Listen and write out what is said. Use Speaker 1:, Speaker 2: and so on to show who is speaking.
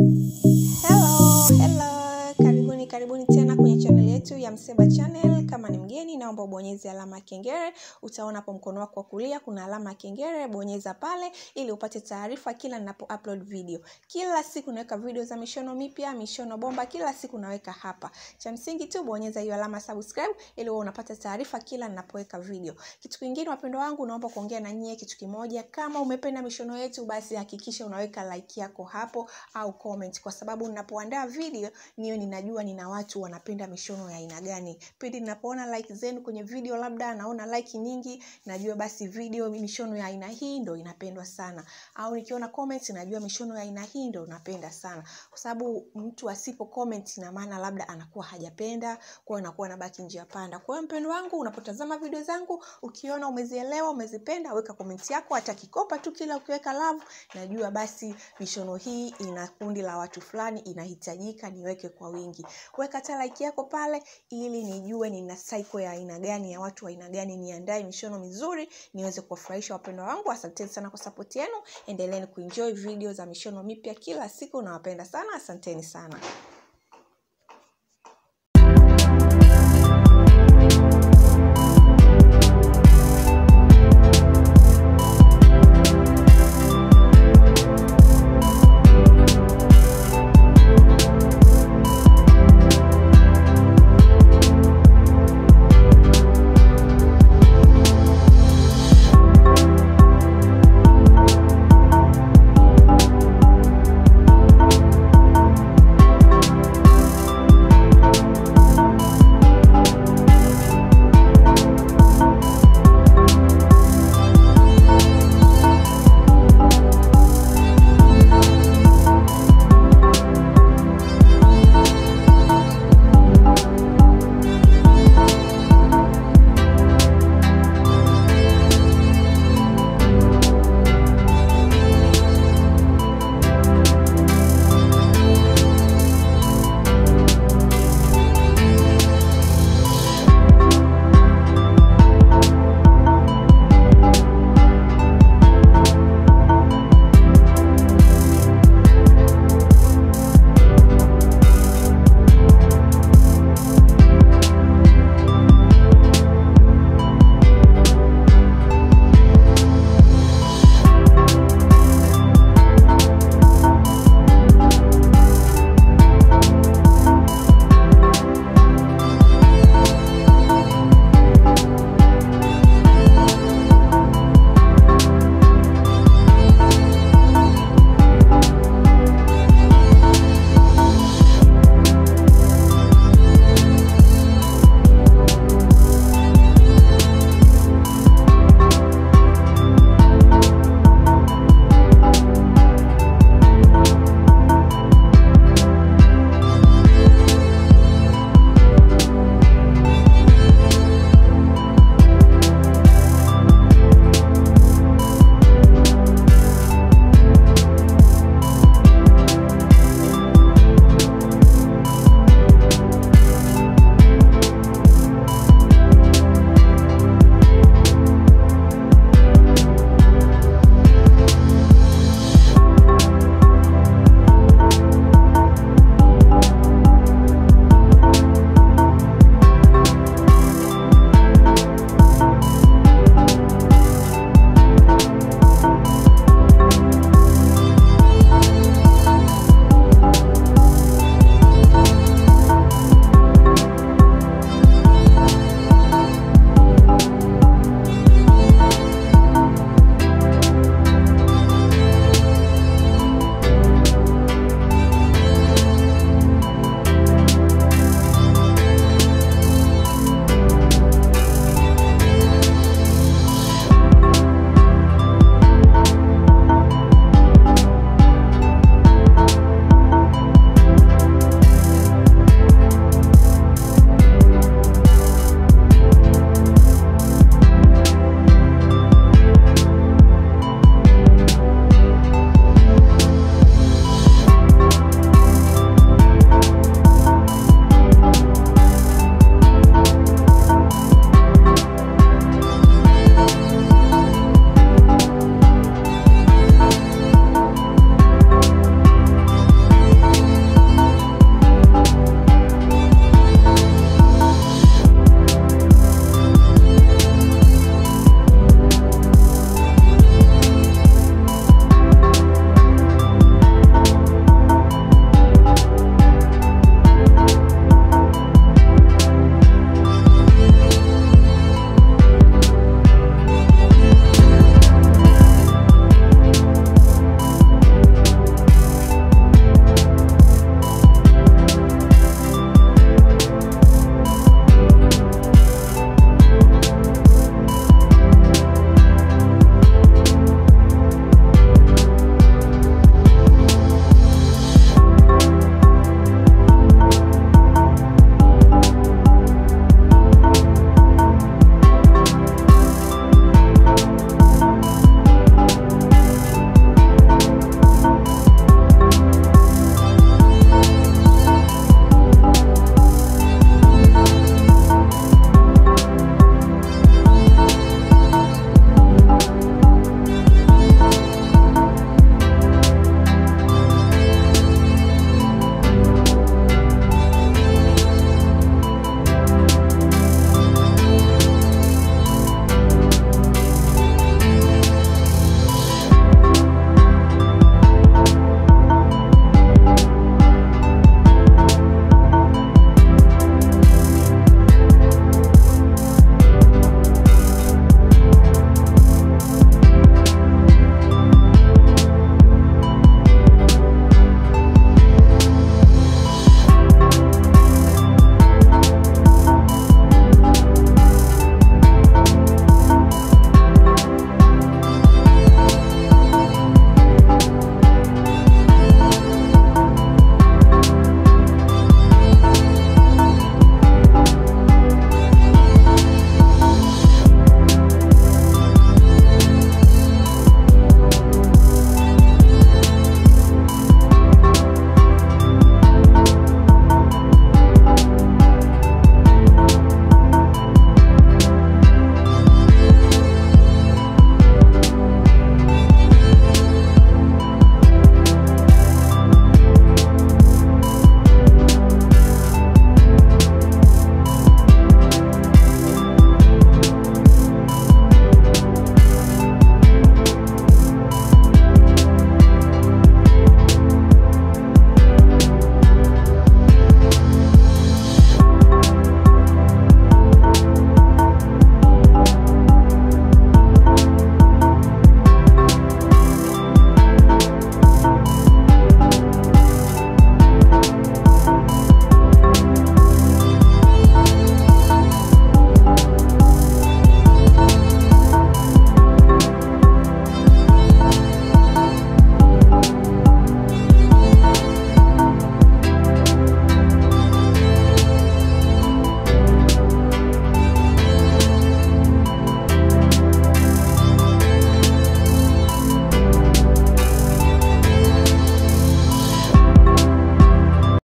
Speaker 1: Hello, hello. Karibuni karibuni tena kwenye channel yetu ya Mseba Channel. Kama ni mgeni, naomba ubonyeze alama ya kengele. Utaona hapo mkono wako wa kulia kuna alama ya kengele, bonyeza pale ili upate taarifa kila ninapo upload video. Kila siku naweka video za mishono mipya, mishono bomba, kila siku naweka hapa. Cha msingi tu bonyeza hiyo alama subscribe ili uwe unapata taarifa kila ninapoweka video. Kitu kingine wapendwa wangu, naomba kuongea na nyie kitu kimoja. Kama umependa mishono yetu, basi hakikisha unaweka like yako hapo au comment, kwa sababu ninapoandaa video niyo ninajua nina watu wanapenda mishono ya aina gani. Pindi ninapoona like zenu kwenye video, labda naona like nyingi, najua basi video mishono ya aina hii ndo inapendwa sana, au nikiona comments najua mishono ya aina hii ndo napenda sana, kwa sababu mtu asipo comment ina maana labda anakuwa hajapenda, kwa hiyo anakuwa anabaki njia panda. Kwa hiyo mpendo wangu, unapotazama video zangu ukiona umezielewa, umezipenda, weka comment yako, hata kikopa tu, kila ukiweka love, najua basi mishono hii ina kundi la watu fulani, inahitajika niweke kwa wingi. Weka hata like yako pale, ili nijue nina cycle ya aina gani ya watu wa aina gani, niandae mishono mizuri niweze kuwafurahisha wapendwa wangu. Asanteni sana kwa support yenu, endeleeni kuenjoy video za mishono mipya kila siku, nawapenda sana, asanteni sana.